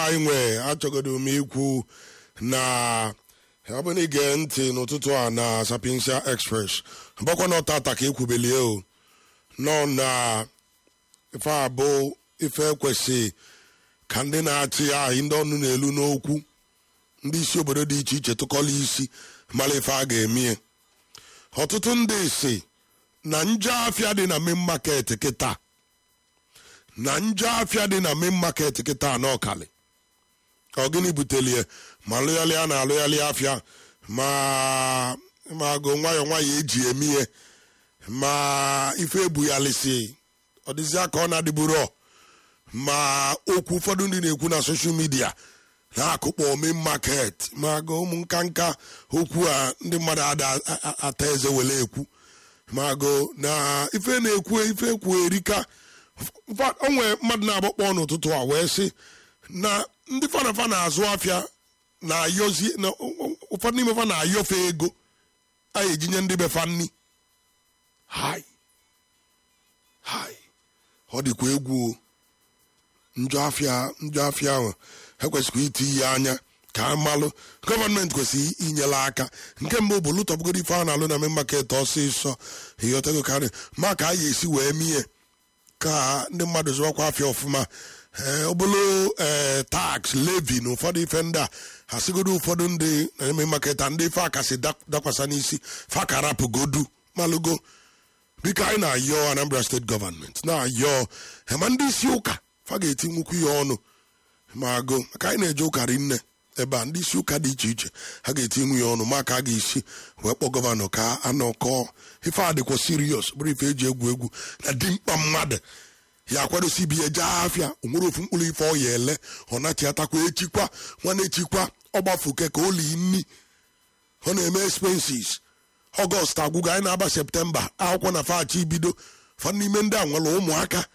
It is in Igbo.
anyị nwee achọgodo m ikwu na ọ bụ na ige ntị n'ụtụtụ a na Sapiensia Express bọkwa na ọtata ka ekwubelie o nọ na ife abụ ife ekwesị ka ndị na-achị ahị ndị ọnụ na-elu n'okwu ndị isi obodo dị iche iche tụkọla isi mara ife a ga-emie ọtụtụ ndị si na njọ afịa dị na main market kịta na njọ afịa dị na main market kịta n'ọkali ọ gịnị butelie ma alụghalị a na-alụghalị afịa ma ma agụ nwayọ nwayọ eji eme ihe ma ife ebughalịsị ọ dịzịa ka ọ na-adịburo ma okwu ụfọdụ ndị na-ekwu na soshal midia na-akụkpọ main market ma agụ ụmụ nka nka okwu a ndị mmadụ ada ata eze were ekwu ma agụ na ife na-ekwu ife ekwu erika o nwee mmadụ na-agbakpọ n'ụtụtụ a wee sị na ndị fanafa na-azụ afịa na-ayọzi na ụfọdụ n'ime fa na-ayọfe ego a ejinye ndị befa nni hai hai ọ dịkwa egwu o njọ afịa njọ afịa ahụ ekwesịkwa iti ihe anya ka amalụ gọọmenti kwesịrị inyere aka nke mbụ bụ lụtọbugoro ife a na-alụ na main market ọsịsọ ịghọtago karị ma ka a ya esi wee mie ka ndị mmadụ zụọkwa afịa ọfụma ọ bụrụ ee tax levi na ụfọdụ ife ndị a ha sigodo ụfọdụ ndị na-eme maketa ndị ife akasị dakwasa n'isi fakarapụgodu malụgo biko anyị na-ayọ Anambra steeti gọọmenti na-ayọ ma ndị isi ụka fa ga-eti nwukwu ihe ọnụ ma agụ maka anyị na-eje ụka rinne ebe a ndị isi ụka dị iche iche ha ga-eti nwu ya ọnụ maka a ga-esi wee kpọọ gọvanọ ka anọkọọ ife a dịkwa sirios bụrụ ife eji egwu egwu na dimkpa mmadụ ya akwadosi ibi ya jee afịa onwere ofu mkpụrụ ife ọ ya ele ọ nachiatakwa echikwa nwana echikwa ọgbafuke ka o li nni ọ na-eme expenses ọgọst agwụgo anyị na-aba septemba akwụkwọ na fachi ibido fa n'ime ndị a nwere ụmụaka